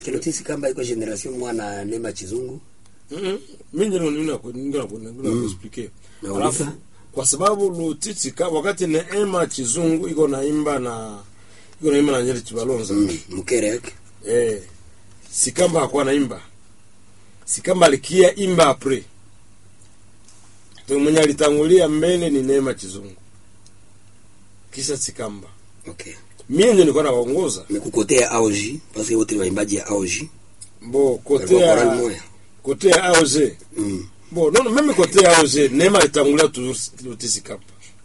Kilotisi kamba iko generation mwana Neema Chizungu. Mhm. Mimi ndio nina nina nina kuexplique. Nauliza. Alafu kwa sababu Lutiti ka wakati Neema Chizungu iko naimba na iko naimba na Nyeri Chibalonza. Mm. Mkere yake. Eh. Sikamba hakuwa naimba. Sikamba alikia imba apre. Ndio mwenye alitangulia mbele ni Neema Chizungu. Kisha Sikamba. Okay. Mimi ndio nilikuwa naongoza. Mekukotea AOG parce que wote ni waimbaji ya AOG. Bo Walikuwa chorale kotea moja. kotea AOG. Mm. Bon, non, même côté AOG, Neema alitangulia toujours Lotisi Kapa.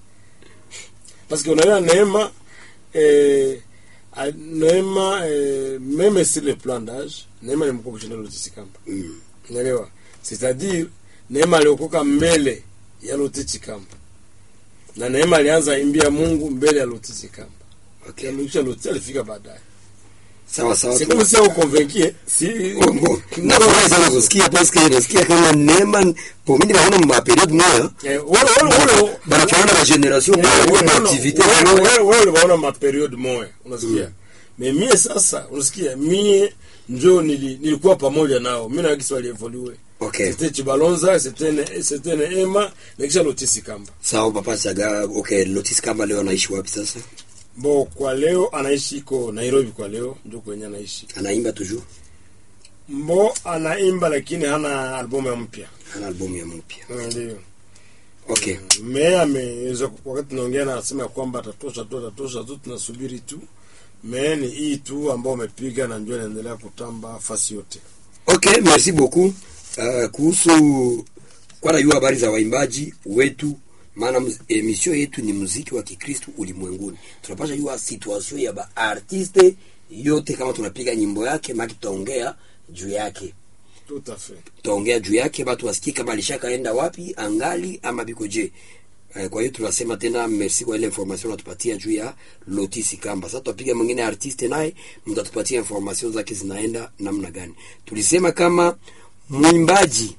Parce que unaona Neema eh, a- Neema eh, même sur le plan d'âge, Neema ni mkubwa kushinda Lotisi Kapa. Mm. Unaelewa? C'est-à-dire Neema aliokoka mbele ya Lotisi Kapa. Na Neema alianza imbia Mungu mbele ya Lotisi Kapa. Okay. Kisha Lotisi alifika baadaye. Sawa sawa. C'est comme si on convaincu, si Oh, bon. Nafurahi sana kusikia parce que nasikia kama Neema pour mimi naona ma periode moja eh, wale wale wale banafanana na generation moja kwa ma activité moja. wewe uliona maperiode moya unasikia me mie sasa unasikia mie njo nili, nilikuwa pamoja nao mi na Kiswahili evolue Okay. c'était Chibalonza c'était ne- c'était Neema na kisha Lotisi Kamba Sawa papa Chaga. Okay, Lotis kamba leo anaishi wapi sasa? bo kwa leo anaishi iko Nairobi kwa leo ndio kwenye anaishi Anaimba toujours. mbo anaimba lakini hana albumu ya mpya Ana albamu ya mpya. Mm, ndio Okay. me ameweza wakati tunaongea na anasema ya kwamba atatosha tu atatosha tu tunasubiri tu me ni hii tu ambao amepiga na ndio inaendelea kutamba fasi yote Okay, merci beaucoup. Uh, kuhusu kwa najua habari za waimbaji wetu, maana muz- emission yetu ni muziki wa Kikristo ulimwenguni. Tunapasha jua situation ya ba artiste yote, kama tunapiga nyimbo yake, maki tutaongea juu yake, tout à fait tutaongea juu yake, batu wasikie kama alishakaenda wapi, angali ama biko je. Eh, Kwa hiyo tunasema tena merci kwa ile information natupatia juu ya Lotisi Kamba. Sasa tutapiga mwingine artiste naye mtatupatia information zake zinaenda namna gani. Tulisema kama mwimbaji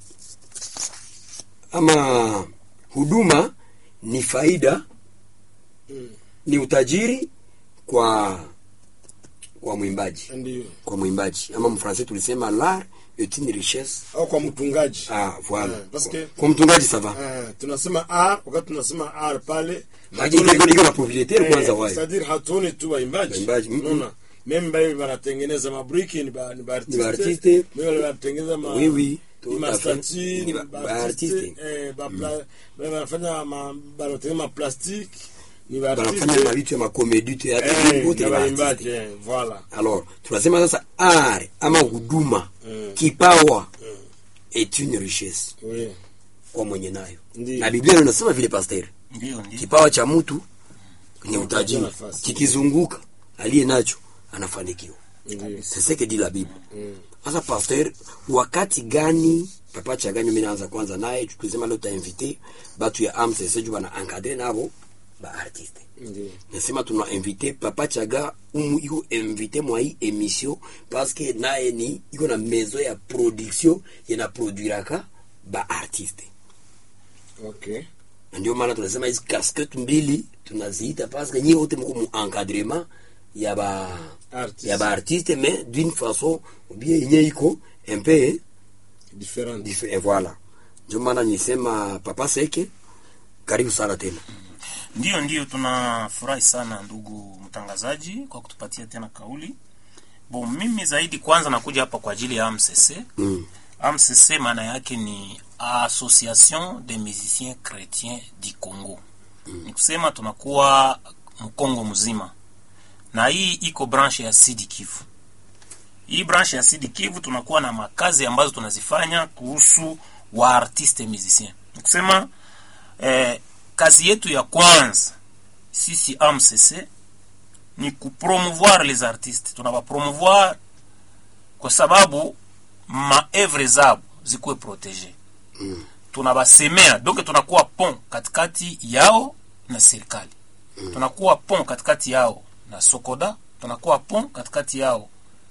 ama huduma ni faida Mm. ni utajiri kwa kwa mwimbaji ndio kwa mwimbaji ama mfransa tulisema l'art est une richesse au kwa mtungaji ah voilà Eh, parce que- kwa mtungaji sava Eh, tunasema r wakati tunasema r pale Maji iko iko na proprietaire kwanza wayo c'est-à-dire hatuoni tu waimbaji Waimbaji, mm, unaona meme bale wanatengeneza mabriki ni ba ni ba Ni ba artiste. artiste meme wale wanatengeneza ma Oui, oui. ni Tout ma à fait. statue Ni ba- ba ba artiste artiste. eh ba pla- bale wanafanya ma wanatengeneza ma plastique ni ba banafanya artiste mavitu ya makomedi tu ya eh wote na ni waimbaji baartiste eh voilà alors tunasema sasa art ama huduma Mm. kipawa est une richesse oui kwa mwenye nayo Ndiyo. na biblia inasema vile pasteur ndio ndio kipawa cha mtu ni utajiri nafasi. kikizunguka aliye nacho anafanikiwa ndio c'est ce que dit la bible Mm. sasa pasteur wakati gani papa chaganyo mimi naanza kwanza naye tukisema leo tainvite batu ya amcc juu bana encadre nabo ba artiste ndio nasema tuna invite papa chaga umu iko invite mwa hii emission parce que naye ni iko na maison ya production yana produiraka ba artiste okay na ndio maana tunasema hizi casquette mbili tunaziita parce que nyie wote mko mu encadrement ya ba Artiste. ya ba artiste mais d'une façon ou bien yenye iko un peu different diffé- et voilà ndio maana nisema papa seke karibu sana tena ndio ndio tunafurahi sana ndugu mtangazaji kwa kutupatia tena kauli bo mimi zaidi kwanza nakuja hapa kwa ajili ya amcc mm. amcc maana yake ni association des musiciens chrétiens du congo ni kusema tunakuwa mkongo mzima na hii iko branche ya sidi kivu hii branche ya sidi kivu tunakuwa na makazi ambazo tunazifanya kuhusu waartiste musicien ni kusema eh, kazi yetu ya kwanza sisi amcc ni kupromouvoir les artistes tunawapromouvoir kwa sababu maevre zabo zikuwe protege Mm. tunabasemea donc tunakuwa pont katikati yao na serikali tunakuwa pont katikati yao na sokoda tunakuwa pont katikati yao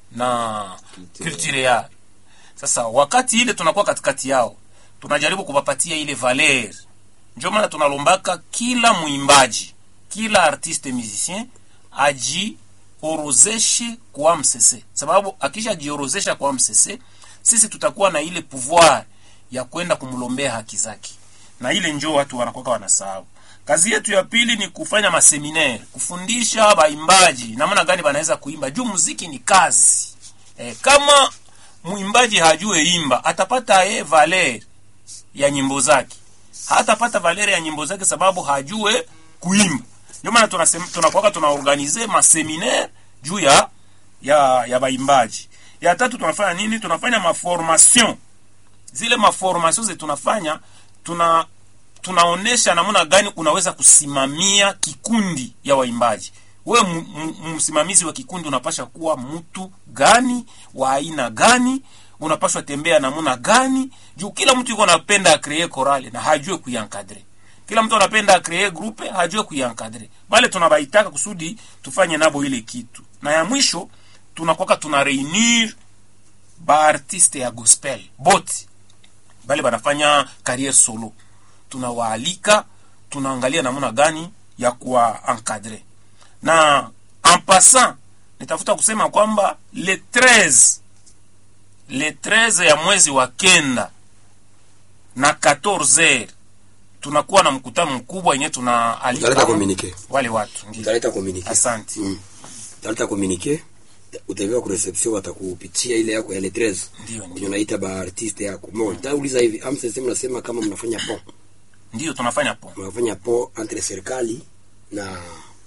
na culture yao sasa wakati ile tunakuwa katikati yao tunajaribu kuwapatia ile valer ndio maana tunalombaka kila mwimbaji kila artiste musicien aji ajiorozeshe kwa msese sababu akishajiorozesha kwa msese sisi tutakuwa na ile pouvoir ya kwenda kumlombea haki zake na ile njoo watu wanakwaka wanasahau kazi yetu ya pili ni kufanya maseminaire kufundisha waimbaji namna gani wanaweza kuimba juu muziki ni kazi e, kama mwimbaji hajue imba atapata ye valer ya nyimbo zake hatapata valer ya nyimbo zake sababu hajue kuimba ndio maana tunasema tunakuwa tunaorganize maseminaire juu ya ya ya waimbaji ya tatu tunafanya nini tunafanya maformation zile maformation zetu tunafanya tuna tunaonesha namna gani unaweza kusimamia kikundi ya waimbaji we m- m- msimamizi wa kikundi unapasha kuwa mtu gani wa aina gani unapashwa tembea namna gani juu kila mtu yuko anapenda akree korale na hajue kuiankadre kila mtu anapenda akree grupe hajue kuiankadre bale tunabaitaka kusudi tufanye nabo ile kitu na ya mwisho tunakwaka tuna reunir baartiste ya gospel bote bale banafanya carriere solo tunawaalika tunaangalia namna gani ya kuwa encadre na en passant nitafuta kusema kwamba le 13 le 13 ya mwezi wa kenda na 14 tunakuwa na mkutano mkubwa yenye tunaalika Utaleta communique. wale watu ndio. utaleta communique asante mm. utaleta communique utaviwa ku reception watakupitia ile yako ya le 13 Ndio, ndio. ndio unaita ba artiste yako mo nitauliza hivi amsese mnasema kama mnafanya pont ndio tunafanya po mnafanya pont entre serikali na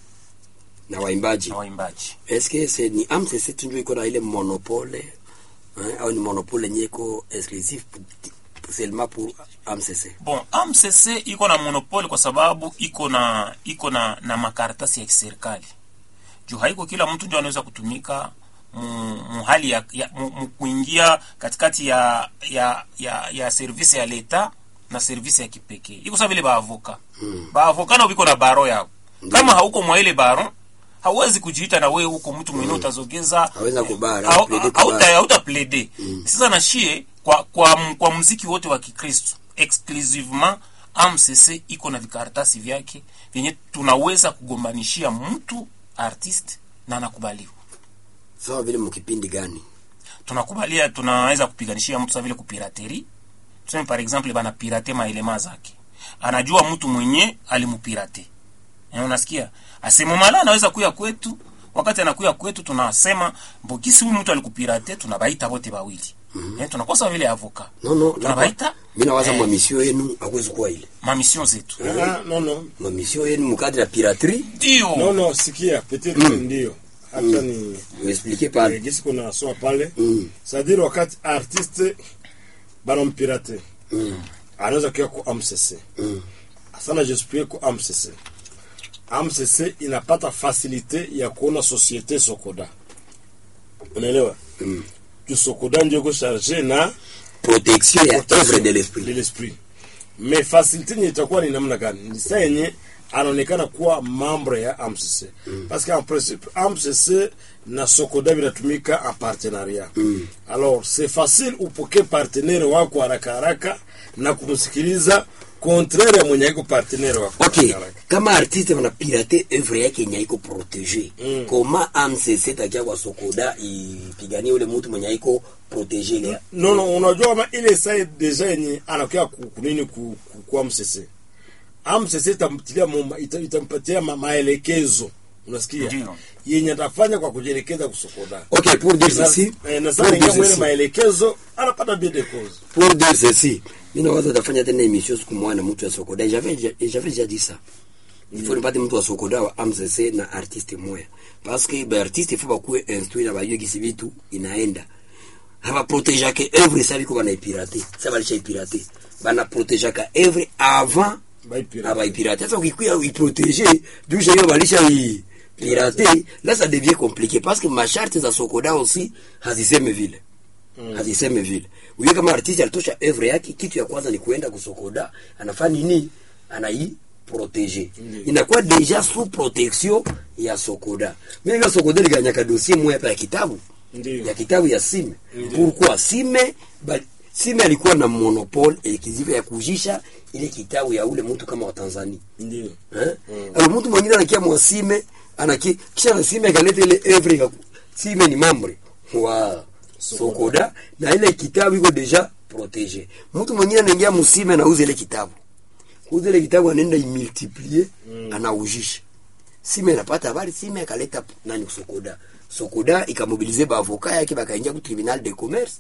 na waimbaji na waimbaji est-ce que c'est ni amsese tu ndio iko na ile monopole hein, au ni monopole nyeko exclusif pour- pour- seulement pour amsese bon amcc iko na monopole kwa sababu iko na iko na na makaratasi ya kiserikali juu haiko kila mtu ndio anaweza kutumika mu, mu hali ya, ya mu, mu kuingia katikati ya ya ya, ya service ya leta na service ya kipekee iko sawa vile baavoka mm. baavoka nao biko na baro yao kama hauko mwa ile baro hauwezi kujiita na wewe huko mtu mwingine utazogeza Hawezi kubara, au- plede au- kubara. hauta- hautaplede sasa na shie kwa kwa m- kwa mziki wote wa kikristo exclusivement amcc iko na vikaratasi vyake vyenye tunaweza kugombanishia mtu artiste na anakubaliwa sawa vile mkipindi gani tunakubalia tunaweza kupiganishia mtu sa vile kupirateri tuseme par exemple bana pirate maelema zake anajua mtu mwenye alimupirate Eh, unasikia asemomala anaweza kuya kwetu wakati anakuya kwetu tunasema mbokisi huyu mtu alikupirate tunabaita wote bawili mm-hmm. eh, tunakosa vile avoka no no tunabaita mimi nawaza eh, mwa mission yenu hakuwezi kuwa ile mamission zetu Ah, no, no. mwa mission yenu mkadri ya piraterie ndio No, no, sikia peut-être ndio hata ni uexplique pale eh, gisi kuna soma pale Mm. c'est-à-dire wakati artiste banampirate Mm. anaweza kuya ku amcc Mm. sana jespie ku amcc amcc inapata fasilite ya kuona societe sokoda unaelewa Mm. juu sokoda ndio iko charge na protection ya œuvre de de l'esprit l'esprit mais facilité yenye itakuwa ni namna gani ni saa yenye anaonekana kuwa membre ya amcc mm. parce que en principe amcc na sokoda vinatumika en partenariat mm. alors c'est facile upoke partenaire wako haraka haraka na kumsikiliza contraire ya mwenye aiko partenaire wako ok haraka haraka. kama artiste wanapirate œuvre yake yenye haiko protege Mm. koma amcc takia kwa sokoda ipiganie ule mtu mwenye haiko protege ile non non unajua kama ile saa deja yenye anakuya ku- kunini ku- ku- kwa mcc amcc itamtilia muma- ita- itampatia ma- maelekezo unasikia Ndio. yenye atafanya kwa kujielekeza kusokoda ok pour dire Na- ceci eh, na pour sasa dire ingia mwele ceci maelekezo anapata bien de cause pour dire ceci mi nawaza tafanya tena emission siku moja na mtu ya sokoda Et j'avais déjà- et j'avais déjà dit ça il faut nipate mtu wa sokoda wa amcc na artiste moya parce que baartiste ifo bakuwe instruit na bayue gisi vitu inaenda habaprotegeake œuvre sa biko banaipirate sa balishaipirate banaprotegeaka œuvre avant baipira abaipirate sasa ukikuya uiprotege jusha hiyo balisha pirate là ça devient compliqué parce que masharti za sokoda aussi haziseme vile mm. haziseme vile uye kama artiste alitosha œuvre yake kitu ya kwanza ni kuenda kusokoda anafanya nini anai protege Ndiyo. inakuwa deja sous protection ya sokoda mimi ya sokoda liganyaka dossier moya hapa ya kitabu Ndiyo. ya kitabu ya sime pourquoi sime ba, sime alikuwa na monopole ekiziva ya kujisha ile kitabu ya ule mtu kama wa Tanzania ndio eh? mm. mtu mwingine anakia mwasime ana ki, kisha na sime akaleta ile evre ya ku- sime ni membre wa sokoda na ile kitabu iko deja protege mtu mwingine anaingia musime na uze ile kitabu kuuza ile kitabu anaenda imultiplier mm. anaujisha sime inapata habari sime akaleta nani sokoda sokoda ikamobilize baavoka yake bakaingia ku tribunal de commerce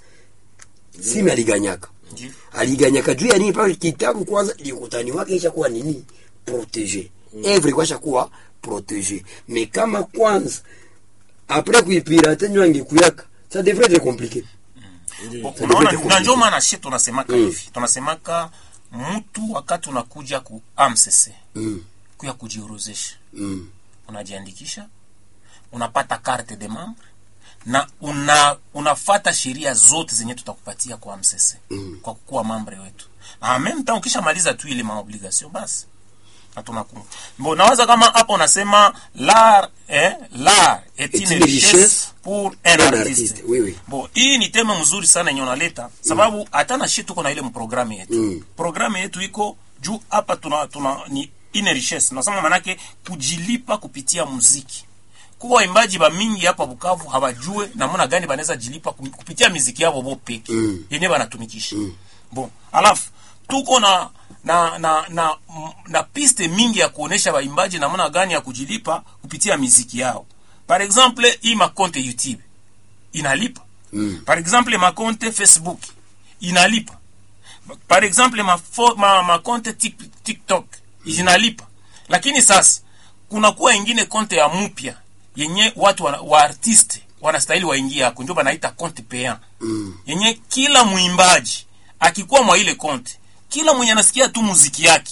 sime aliganyaka Ndiyo. aliganyaka juu ya nini pale kitabu kwanza likutani wake ishakuwa nini protege mm. evre kwasha kuwa protege me kama kwanza apres kuipirate nyo angekuyaka ça devrait être compliqué Bo- Ça unaona devait être na ndio compliqué. maana shi tunasemaka Mm. hivi tunasemaka mtu wakati unakuja ku amcc mm. kuya kujiorozesha mm. unajiandikisha unapata carte de membre na una unafata sheria zote zenye tutakupatia kwa msese Mm. kwa kukuwa mambre wetu na en même temps ukishamaliza tu ile maobligation basi hatuna ku bon nawaza kama hapo unasema l'art eh l'art est Est une une richesse richesse pour un un artiste artiste, oui, oui. bon hii ni tema mzuri sana yenye unaleta sababu hata na shi tuko na ile mprogramu yetu Mm. programu yetu iko juu hapa tuna, tuna ni ine richesse nasema manake kujilipa kupitia muziki kuwa waimbaji ba mingi hapa Bukavu hawajue namna gani banaweza jilipa kum- kupitia miziki yao bo peke Mm. yenye banatumikisha bon alafu tuko na na na na, m- na piste mingi ya kuonesha waimbaji namna gani ya kujilipa kupitia miziki yao par exemple hii makonte YouTube inalipa Mm. par exemple makonte Facebook inalipa par exemple ma, fo, ma, ma konte tik, tiktok zinalipa lakini sasa kuna kuwa ingine konte ya mupya yenye watu wa, wa artiste wanastahili waingie hako ndio banaita konte payant Mm. yenye kila mwimbaji akikuwa mwa ile konte kila mwenye anasikia tu muziki yake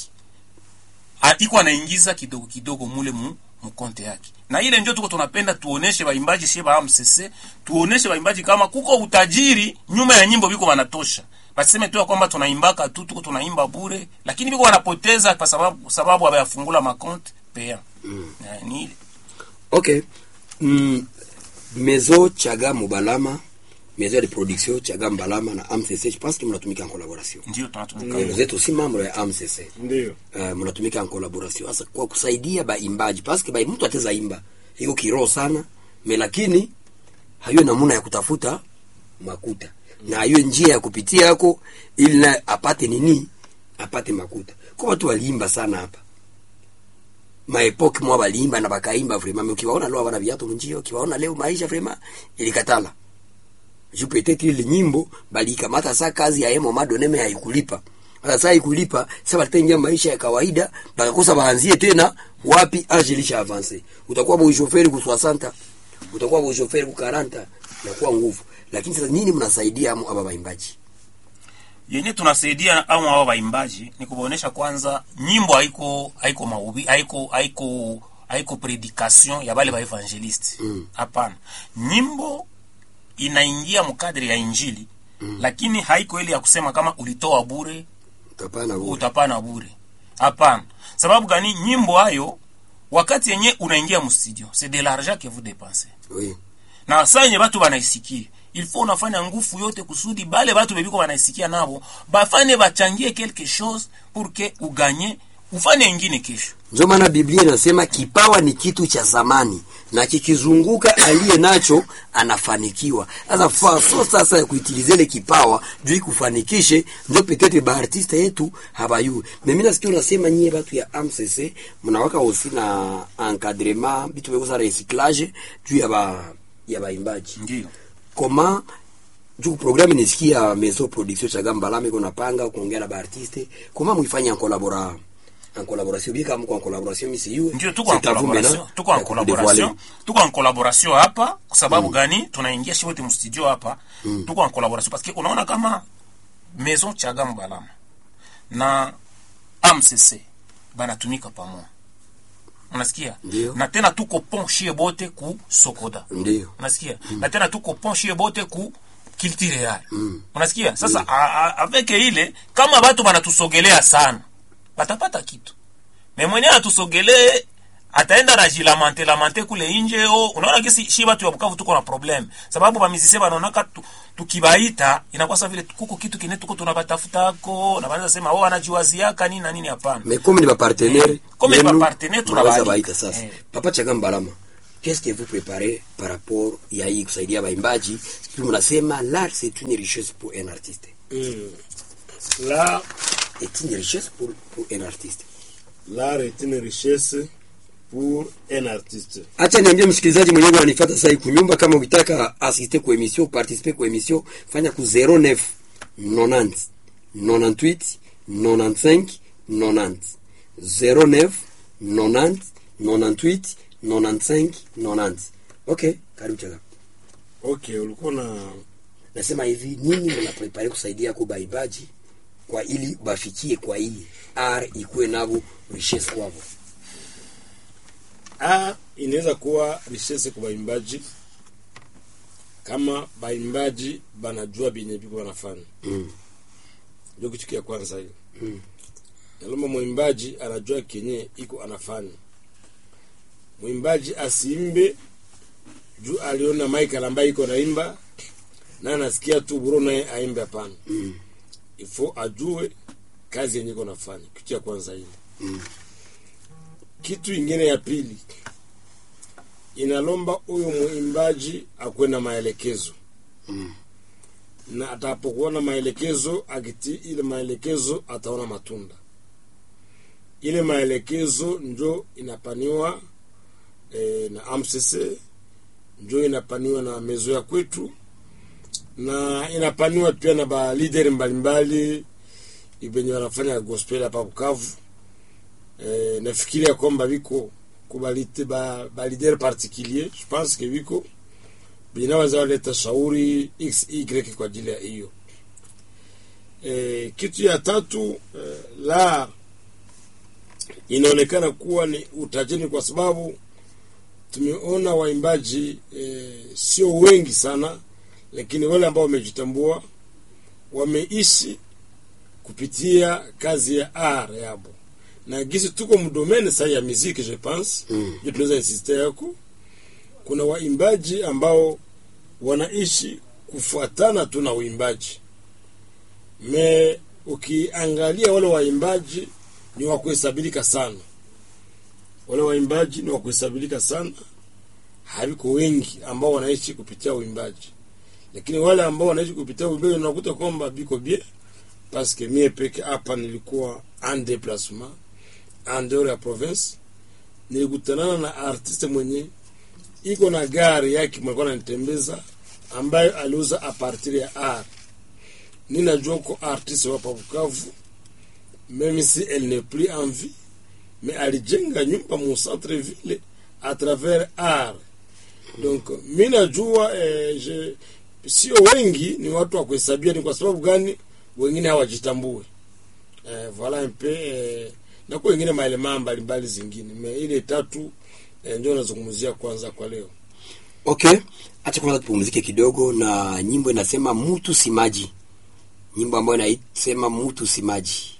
a- iko anaingiza kidogo kidogo mule mu mkonte yake na ile ndio tuko tunapenda tuoneshe waimbaji sie ba MCC tuoneshe waimbaji kama kuko utajiri nyuma ya nyimbo biko wanatosha baseme tu ya kwamba tunaimbaka tu tuko tunaimba bure lakini biko wanapoteza kwa sababu sababu hawayafungula makonte pea mm. ni ile ok mm. maison chaga mubalama maison de production chaga mbalama na amcc je pense que mnatumika en collaboration ndio tunatumika vous êtes aussi membre ya amcc ndio uh, mnatumika en collaboration sasa kwa kusaidia baimbaji paske ba mtu ateza imba iko kiroho sana me lakini hayo namuna ya kutafuta makuta na hiyo njia ya kupitia yako ili na apate nini apate makuta kwa watu waliimba sana hapa maepoke mwa waliimba na bakaimba vraiment mais ukiwaona leo wana viatu mnjio ukiwaona leo maisha vraiment ilikatala juu peut-être ile nyimbo balikamata saa kazi ya emo madoneme haikulipa sasa saa ikulipa sasa bataingia maisha ya kawaida bakakosa baanzie tena wapi age ilisha avance utakuwa boshoferi ku 60 utakuwa boshoferi ku 40 inakuwa nguvu lakini sasa nini mnasaidia amu aba baimbaji yenye tunasaidia au hao waimbaji ni kuwaonesha kwanza nyimbo haiko haiko maubi haiko haiko haiko predication ya bale ba evangelist hapana nyimbo inaingia mkadri ya injili lakini haiko ile ya kusema kama ulitoa bure utapana bure utapana bure hapana sababu gani nyimbo hayo wakati yenye unaingia mstudio c'est de l'argent que vous dépensez oui na saa yenye batu banaisikia ilfo unafanya ngufu yote kusudi bale batu bebiko banaisikia nabo bafanye bachangie quelque chose pour que uganye ufanye ingine kesho ndio maana biblia inasema kipawa ni kitu cha zamani na kikizunguka aliye nacho anafanikiwa sasa faso sasa ya kuitiliza ile kipawa juu ikufanikishe ndio petete baartiste yetu habayue mimi nasikia unasema nyie batu ya amcc mnawaka osi na encadrement bitu bekosa recyclage juu ya ba ya baimbaji ndio koma juu programme nisikia maison production cha Gambalame kuna panga kuongea na baartiste koma muifanye en collabora en collaboration bien kama en collaboration misi yue ndio tuko en collaboration tuko en collaboration tuko en collaboration hapa kwa sababu gani tunaingia shi wote mstudio hapa tuko en collaboration parce que unaona kama maison chaga mbalama na amcc banatumika pamoja unasikia Ndio. na tena tuko ponshie bote ku sokoda ndio unasikia na tena tuko ponshie bote ku culture yale unasikia sasa a- a- avec ile kama batu banatusogelea sana batapata kitu me mwenye atusogelee ataenda na jilamante lamante kule nje o unaona kisi shi batu ya Bukavu tuko na problem sababu ba musicien banaonaka tu, tukibaita inakuwa sawa vile kuko kitu kine tuko tunabatafutako na banaanza sema oh anajiwaziaka nini na nini hapana mais comme ni bapartenaire Eh, comme ni bapartenaire, tunawaalika. baita sasa Eh. papa chaka mbalama qu'est-ce que vous préparez par rapport ya hii kusaidia baimbaji puis mnasema l'art c'est une richesse pour un artiste Mm. Là, est une richesse pour, pour un artiste l'art est une richesse pour un artiste. acha niambie msikilizaji mwenyewe ananifuata sasa hivi kunyumba kama ukitaka asiste kwa emission participer kwa emission fanya ku 09 90 98 95 90 09 90 98 95 90 okay karibu chaka Okay, ulikuwa na nasema hivi nini mnaprepare kusaidia kwa baimbaji kwa ili bafikie kwa hii r ikuwe navo richesse kwavo a inaweza kuwa richesse kwa baimbaji kama baimbaji banajua benye biko banafanya mm. ndio kitu kia kwanza hiyo Mm. nalomba mwimbaji anajua kenye iko anafanya mwimbaji asiimbe juu aliona Michael ambaye iko naimba na anasikia tu buro naye aimbe hapana Mm. ifo ajue kazi yenye iko nafanya kitu ya kwanza ile Mm. kitu ingine ya pili inalomba huyo mwimbaji akuwe na maelekezo Mm. na atapokuwa na maelekezo akiti ile maelekezo ataona matunda ile maelekezo njo inapaniwa e, na amcc njo inapaniwa na mezo ya kwetu na inapaniwa pia na balideri mbalimbali venye wanafanya gospel hapa Bukavu. E, nafikiria kwamba viko kubalite ba, ba leader particulier je pense que viko binaweza waleta shauri xy kwa ajili ya hiyo e, kitu ya tatu e, la inaonekana kuwa ni utajiri kwa sababu tumeona waimbaji e, sio wengi sana lakini wale ambao wamejitambua wameishi kupitia kazi ya art yabo na gisi tuko mdomene sasa ya muziki je pense Mm. ndio tunaweza insiste yako kuna waimbaji ambao wanaishi kufuatana tu na uimbaji me ukiangalia wale waimbaji ni wa kuhesabilika sana wale waimbaji ni wa kuhesabilika sana haviko wengi ambao wanaishi kupitia uimbaji lakini wale ambao wanaishi kupitia uimbaji unakuta kwamba biko bien parce que mie peke hapa nilikuwa en déplacement en dehors ya province nilikutanana na artiste mwenye iko na gari yake mwalikuwa nanitembeza ambayo aliuza a partir ya art ninajua ko artiste wapa Bukavu même si elle n'est plus en vie mais alijenga nyumba mu centre ville à travers art donc mi najua eh, je, sio wengi ni watu wa kuhesabia ni kwa sababu gani wengine hawajitambue eh, voilà un peu eh, na kwa wengine maelema mbalimbali zingine me ile tatu eh, ndio nazungumzia kwanza kwa leo okay acha kwanza tupumzike kidogo na nyimbo inasema mutu simaji nyimbo ambayo inasema mutu simaji